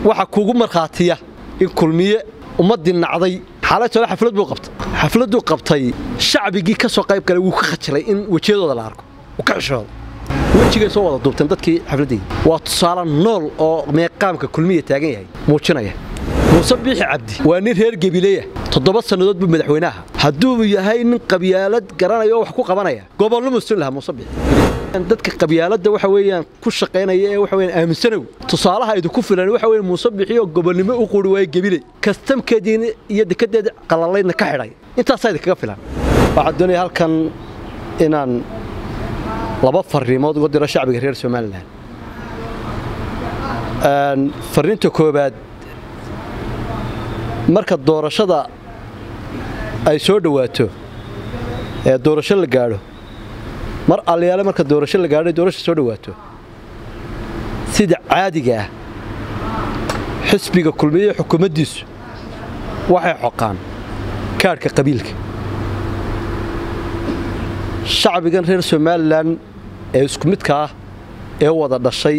waxa kuugu markhaatiya in kulmiye ummaddii nacday xaalatooda xaflad buu qabtay xafladduu qabtay shacbigii ka soo qayb galay wuu ka khajilay in wejiyadooda la arko wuu ka xishooday wejigay soo wada duubteen dadkii xafladdayda waa tusaale nool oo meeqaamka kulmiya taagan yahay muujinaya muuse biixi cabdi waa nin reer gebileya toddoba sannadood buu madaxweynaha hadduu yahay nin qabyaalad garanaya oo wax ku qabanaya gobollo muslim lahaa muuse biixi dadka qabyaaladda waxa weeyaan ku shaqaynaya ee waxa weeyaan aaminsanow tusaalaha idinku filan waxa weeyaan muuse biixi oo gobolnimo u quri waayo gebile kastamkeediina iyo dekedeeda qalalaydna ka xidhay intaasaa idinkaga filan waxaan doonaya halkan inaan laba fariimood uga diro shacbiga reer somalilan fariinta koobaad marka doorashada ay soo dhowaato ee doorasho la gaadho mar allayaale marka doorasho la gaadho doorasha soo dhowaato sida caadiga ah xisbiga kulmiye xukuumaddiisu waxay xoqaan kaadhka qabiilka shacbigan reer somalilan ee isku midka ah ee wada dhashay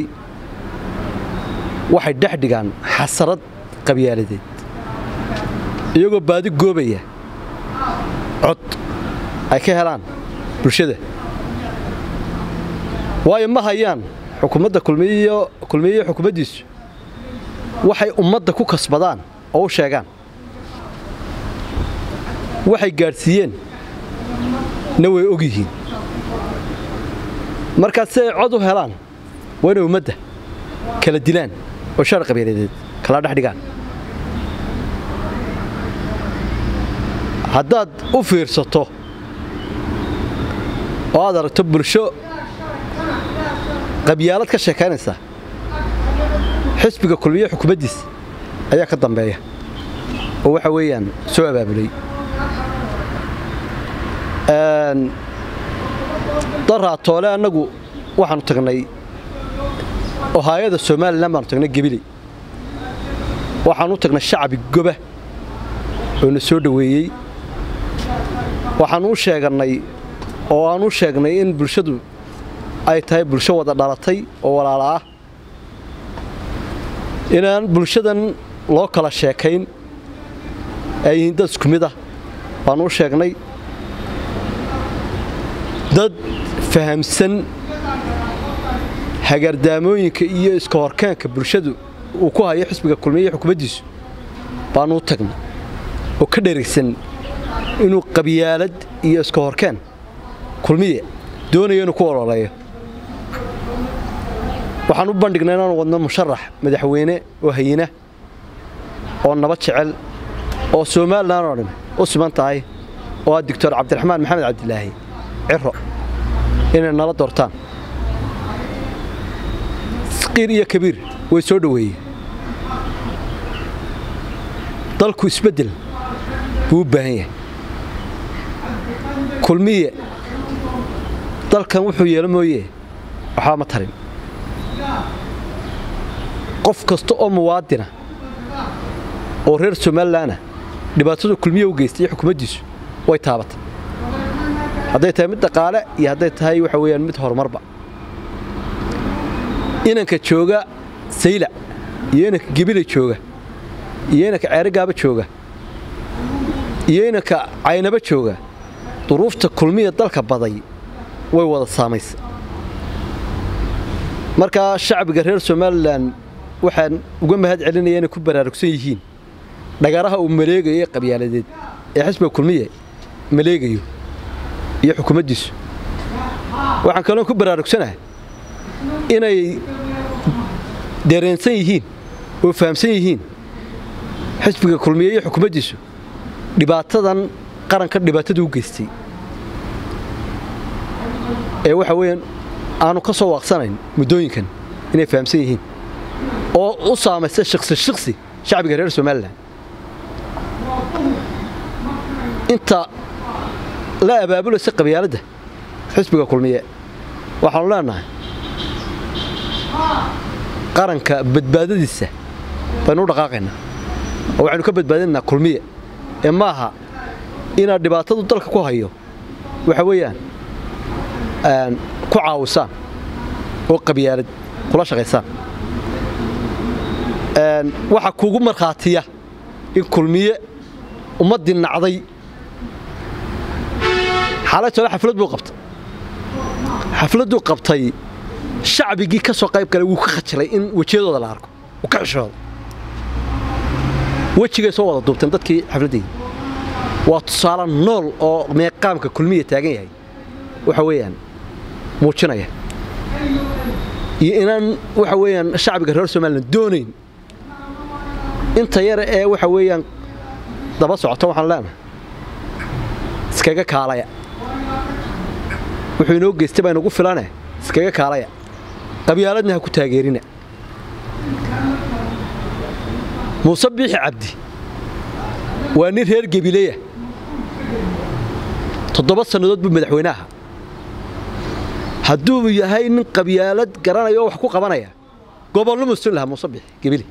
waxay dhex dhigaan xasarad qabyaaladeed iyagoo baadi goobaya cod ay ka helaan bulshada waayo ma hayaan xukuumadda kulmiye xukuumaddiisu waxay ummadda ku kasbadaan oo u sheegaan waxay gaadhsiiyeen na way og yihiin markaas si ay cod u helaan waa inay ummadda kala dilaan oo shaar qabiiladeed kala dhex dhigaan haddaad u fiirsato oo aad aragto bulsho qabyaalad ka sheekaynaysa xisbiga kulmiye xukuumaddiisa ayaa ka dambeeya oo waxa weeyaan soo abaabulay daraa toole annagu waxaanu tagnay ohaayada somalilan baanu tagnay gebiley waxaanu u tagnay shacbi goba oo na soo dhoweeyey waxaanu u sheegannay oo aanu u sheegnay in bulshadu ay tahay bulsho wada dhalatay oo walaala ah inaan bulshadan loo kala sheekayn ay yihiin dad isku mid ah baanu u sheegnay dad fahamsan hagaardaamooyinka iyo iska horkeenka bulshadu uu ku hayo xisbiga kulmiye xukuumaddiisu baanu u tagnay oo ka dherigsan inuu qabyaalad iyo iska horkeen kulmiye doonayo inuu ku ololeeyo waxaan u bandhignay inaanu wadno musharax madaxweyne oo hayina oo nabad jecel oo somalilan oo dhan u siman tahay oo ah doctor cabdiraxmaan maxamed cabdilaahi ciro inay nala doortaan saqiir iyo kabiir way soo dhoweeyeen dalku isbeddel buu u baahan yahay kulmiye dalkan wuxuu yeelo mooye waxba ma tarin qof kasta oo muwaadina oo reer somalilanah dhibaatadu kulmiye u geystay xukuumaddiisu way taabatay hadday tahay mid dhaqaale iyo hadday tahay waxa weeyaan mid horumarba inanka jooga saylac iyo inanka gebile jooga iyo inanka ceerigaaba jooga iyo inanka caynaba jooga duruufta kulmiya dalka baday way wada saamaysay markaa shacbiga reer somalilan waxaan uga mahad celinaya inay ku baraarugsan yihiin dhagaraha uu maleegayo ee qabyaaladeed ee xisbiga kulmiye maleegayo iyo xukuumaddiisu waxaan kaloo ku baraarugsanahay inay dareensan yihiin oo fahamsan yihiin xisbiga kulmiye iyo xukuumaddiisu dhibaatadan qaranka dhibaatada u geystay ee waxa weeyaan aanu ka soo waaqsanayn muddooyinkan inay fahamsan yihiin oo u saamaysa shiksi shiksi shacbiga reer somalilan inta la abaabulaysa qabyaaladda xisbiga kulmiye waxaanu leenahay qaranka badbaadadiisa baynu u dhaqaaqaynaa oo waxaynu ka badbaadinaynaa kulmiye ee maaha inaad dhibaatadu dalka ku hayo waxa weeyaan ku caawisaan oo qabyaalad kula shaqaysaan waxaa kuugu markhaatiya in kulmiye ummaddii nacday xaalaytole xaflad buu qabtay xafladduu qabtay shacbigii ka soo qayb galay wuu ka khajilay in wejiyadooda la arko uu ka xishooda wejigay soo wada duubteen dadkii xafladdeydii waa tusaale nool oo meeqaamka kulmiya taagan yahay waxa weeyaan muujinaya iyo inaan waxa weeyaan shacbiga reer somalilan doonayn inta yare ee waxa weeyaan daba socota waxaan leenahay iskaga kaalaya wuxuu inoo geystay baa inugu filane iskaga kaalaya qabyaaladna ha ku taageerina muuse biixi cabdi waa nin reer gebileya toddoba sannadood buu madaxweynaha hadduu yahay nin qabyaalad garanaya oo wax ku qabanaya gobolnimo sin lahaa muuse biixi gebile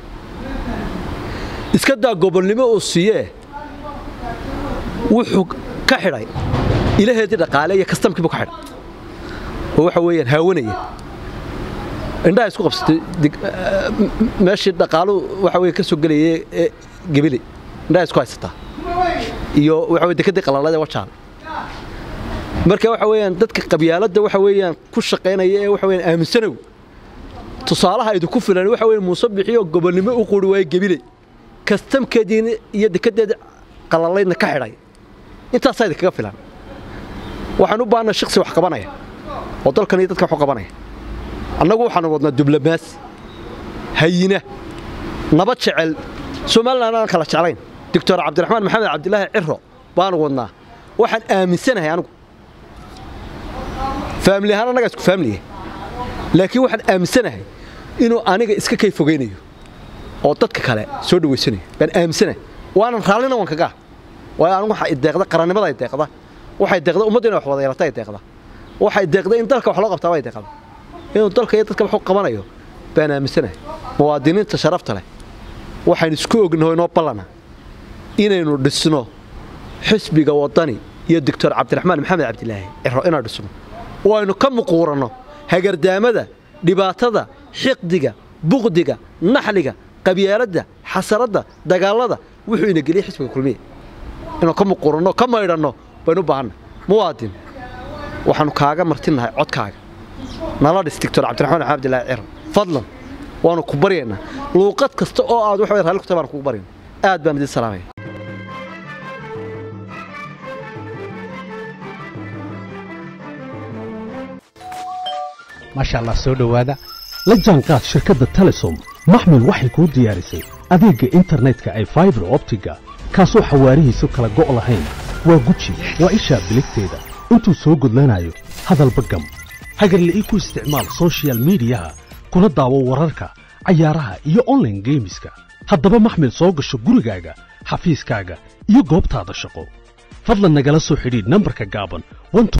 iska daa gobolnimo uu siiyee wuxuu ka xidhay ilaheedii dhaqaale iyo kastamkiibuu ka xidhay oo waxa weeyaan haawanaya indhaha isku qabsatay meeshii dhaqaalu waxa weye ka soo gelayay ee gebile indhaha isku haysataa iyo waxa weye dekadii qalalada ee wajaale marka waxa weeyaan dadka qabyaaladda waxa weeyaan ku shaqaynaya ee waxa weeyaan aaminsanow tusaalaha idinku filan waxa weeye muuse bixiyo gobolnimo u quri waaye gebile kastamkeediina iyo dekadeeda qalalaydna ka xidhay intaasaa idinkaga filan waxaan u baahana shaqsi wax qabanaya oo dalkan iyo dadka wax u qabanaya annagu waxaanu wadnaa diblomaasi hayina nabad jecel somalilan aan kala jeclayn doctor cabdiraxmaan maxamed cabdilaahi ciro baanu wadnaa waxaan aaminsanahay anigu faamili ahaan annagaa isku faamiliya laakiin waxaan aaminsanahay inuu aniga iska kay fogaynayo oo dadka kale soo dhawaysanayo baan aaminsanahay waanan raallina waan kagaa waayo anigu waxa ideeqda qarannimada ay deeqda waxay deeqda ummadda inay wax wada yeelata ay deeqda waxay deeqda in dalka wax loo qabtaa bay deeqda inuu dalka iyo dadka wax u qabanayo baan aaminsanahay muwaadiniinta sharafta leh waxaynu isku ognaho inoo ballana inaynu dhisno xisbiga waddani iyo doctor cabdiraxmaan maxamed cabdilaahi ciro inaan dhisno oo aynu ka muquuranno hagardaamada dhibaatada xiqdiga buqdiga naxliga qabyaaladda xasaradda dagaallada wuxuu ina geliyey xisbiga kulmiya inuu ka muquuranno ka maydhanno baynu u baahanna muwaadin waxaannu kaaga martinnahay codkaaga nala dhis doctor cabdiraxmaan maxamed abdilaahi ciro fadlan waanu ku baryaynaa luuqad kasta oo aad waxa raalli ku tahay baanu kugu baryayna aad baan idin salaamaya maasha allah soo dhowaada la jaanqaad shirkadda telesom maxmil waxay kuu diyaarisay adeegga internetka ay faibar optiga kaasoo xawaarihiisu kala go' lahayn waa guji waa ishaa biligteeda intuu soo gudlanayo hadalba gam hagarle ii ku isticmaal sochial midiyaha kuna daawo wararka cayaaraha iyo onlaine geemiska haddaba maxmil soo gasho gurigaaga xafiiskaaga iyo goobtaada shaqo fadlan nagala soo xidhiidh nambarka gaaban